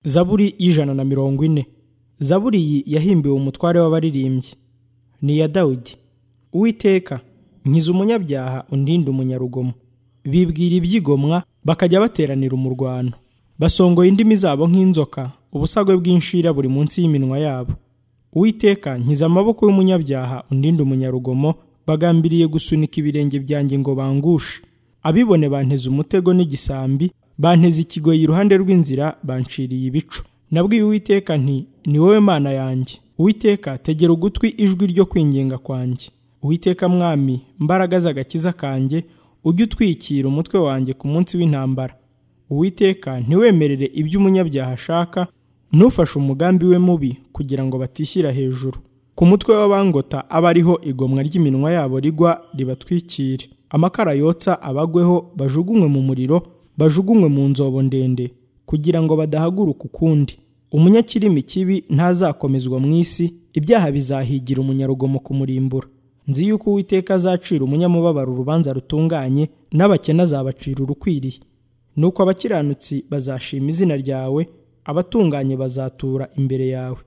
zaburi y'ijana na mirongo ine zaburi iyi yahimbiwe umutware w'abaririmbyi ni iya dawidi uwiteka nkiza umunyabyaha undinde umunyarugomo bibwira ibyigomwa bakajya bateranira umurwano basongoye indimi zabo nk'inzoka ubusagwe bw'inshira buri munsi y'iminwa yabo uwiteka nkiza amaboko y'umunyabyaha undinde umunyarugomo bagambiriye gusunika ibirenge byanjye ngo bangushe abibone banteze umutego n'igisambi banteze ikigoyi iruhande rw'inzira banciriye ibico nabwiye uwiteka nti ni wowe mana yanjye uwiteka tegera ugutwi ijwi ryo kwinginga kwanjye uwiteka mwami mbaraga z'agakiza kanjye ujye utwikira umutwe wanjye ku munsi w'intambara uwiteka ntiwemerere ibyo umunyabyaha ashaka ntufashe umugambi we mubi kugira ngo batishyira hejuru ku mutwe w'abangota aba ariho igomwa ry'iminwa yabo rigwa ribatwikire amakara yotsa abagweho bajugunywe mu muriro bajugunywe mu nzobo ndende kugira ngo badahaguruka ukundi umunyakirimi kibi ntazakomezwa mu isi ibyaha bizahigira umunyarugomo kumurimbura nzi yuko uwiteka azacira umunyamubabaro urubanza rutunganye n'abakene azabacira urukwiriye nuko abakiranutsi bazashima izina ryawe abatunganye bazatura imbere yawe